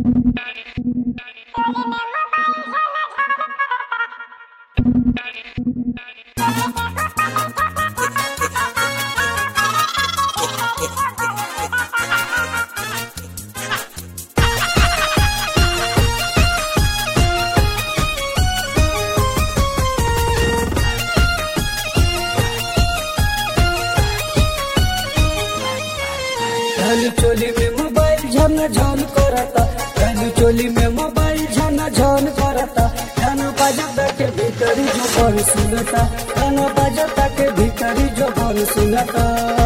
धनु चोली में मोबाइल झन झन करता धनु चोली में मोबाइल झन झन करता गाना बजाता के भीतरी जो बन सुनता गाना बजाता के भीतरी जो बन सुनता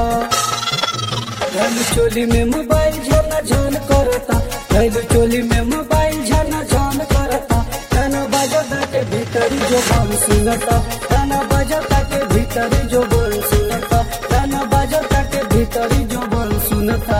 धनु चोली में मोबाइल झन झन करता धनु चोली में मोबाइल झन झन करता गाना बजाता के भीतरी जो बन सुनता गाना बजाता के भीतरी जो बन सुनता गाना बजाता के भीतरी जो बन सुनता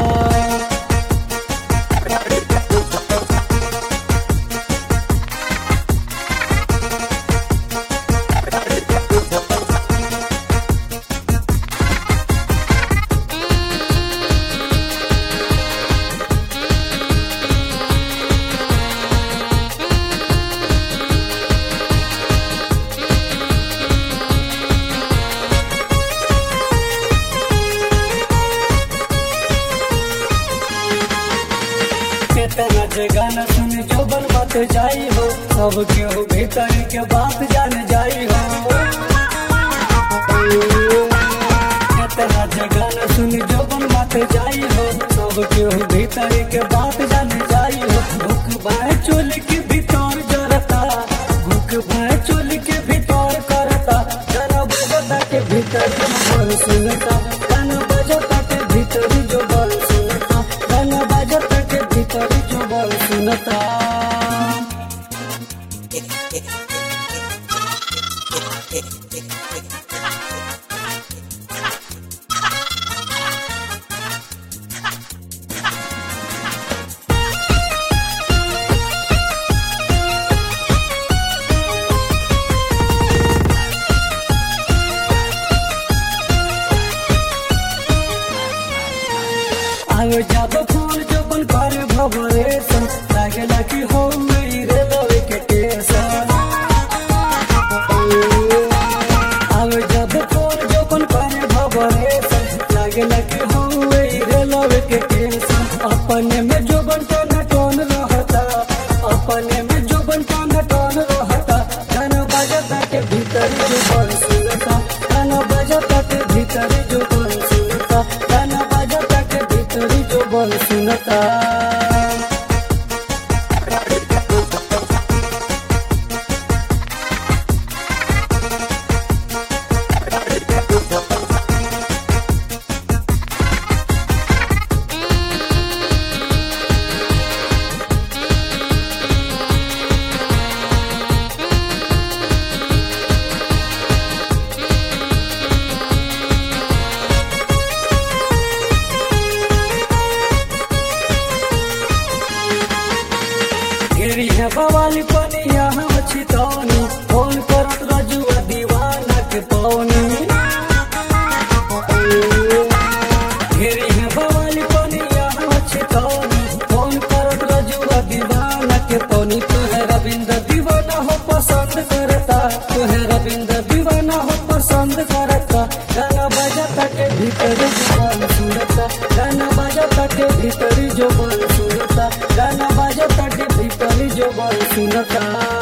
केतना जे गाना सुन जो बन बात जाई हो सब केहू भीतर के बात जान जाई हो केतना जे गाना सुन जो बन बात जाई हो सब केहू भीतर के बात जान जाई हो भूख बाय चोल के भीतर जरता भूख बाय चोल के भीतर करता गाना बजता के भीतर जो बन सुनता गाना बजता के भीतर जो बन सुनता गाना बजता के भीतर जो बन सुनता आयो जब फूल जो बन कर भवरेशन लागेला कि हो मेरे लवे के टेशन आयो जब फूल जो बन कर भवरेशन लागेला कि हो मेरे लवे के टेशन अपने में जो बन तो नटोन रहता अपने में जो बन तो नटोन रहता गाना बजता के भीतर जो बन सुनता गाना बजता के भीतर जो बन सुनता गाना बजता के भीतर जो बन सुनता गिरी है बवाली पनिया हम छितौनी फोन करत रजुआ दीवाना के पौनी गिरी है बवाली पनिया हम छितौनी फोन करत रजुआ दीवाना के पौनी तू है रविंद्र दीवाना हो पसंद करता तू है रविंद्र दीवाना हो पसंद करता गाना बजाता के भीतर जो बन सुनता गाना बजाता के भीतर जो बन सुनता गाना बजाता के भीतर जो बन सुनता